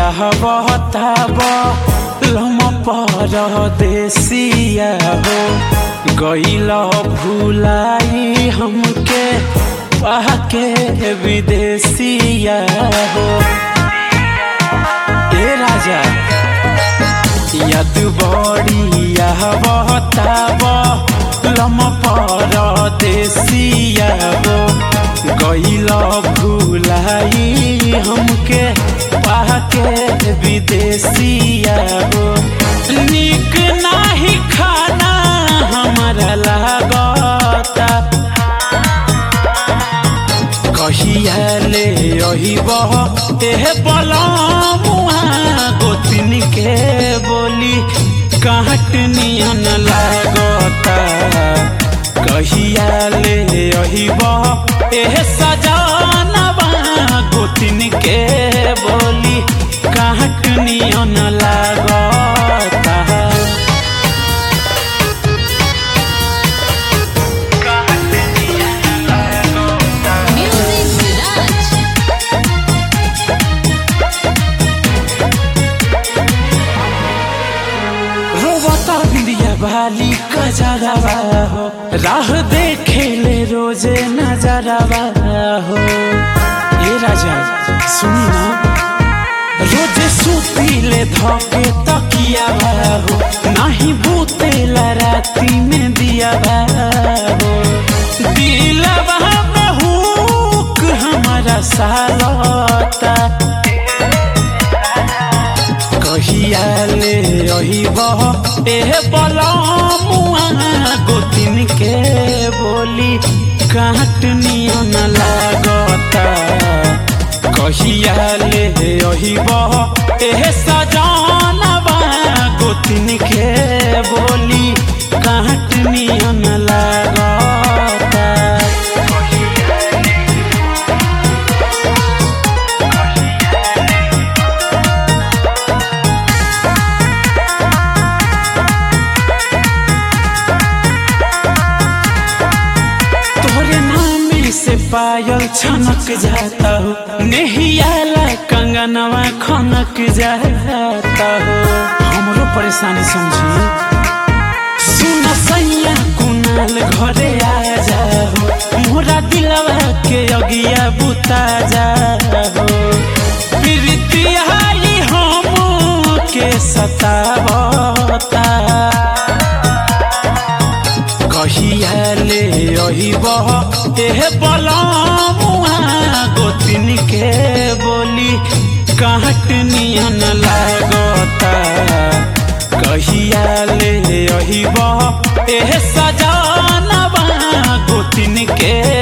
बहताब लम पर देसिया हो गईल भूलाई हमके पाके विदेसिया हो ए राजा यद बड़िया बहताब लम पर देसिया हो गईल भूलाई हमके पाके विदेसिया हो निक नाही खाना हमारा लागता कहिया ले अहिब एह बलमुआ गोतिन के बोली काट नियन लागता कहिया ले अहिब एह सजानबा गोतिन के बोली काट नियन लागता Music Village. रोवता बिंदिया बाली कजरवा हो राह देखे ले रोजे नजरवा हो ए राजा सुनी ना रोजे सुती ले धोके तकिया हो नाही बूते राती में दिया हो दिलवा में हुक हमारा सालता कहिया ले अहिब एह बलमुआ गोतिन के बोली काट नियन लागता कहिया ले अहिब एह सजानबा गोतिन के बोली काट नियन लागता तोरे नाम से पायल छनक जाता हो नेहियाला कंगनवा खनक जाता हो हमरो परेशानी समझी सुन सैया कुनाल घरे आ जाओ मोरा दिलवा के अगिया बुता जाओ प्रीतिया हम के सतावता कहिया ले अहिब एह बलमुआ गोतिन के बोली काट नियन लागता कहिया ले अहिब एह सजानबा गोतिन के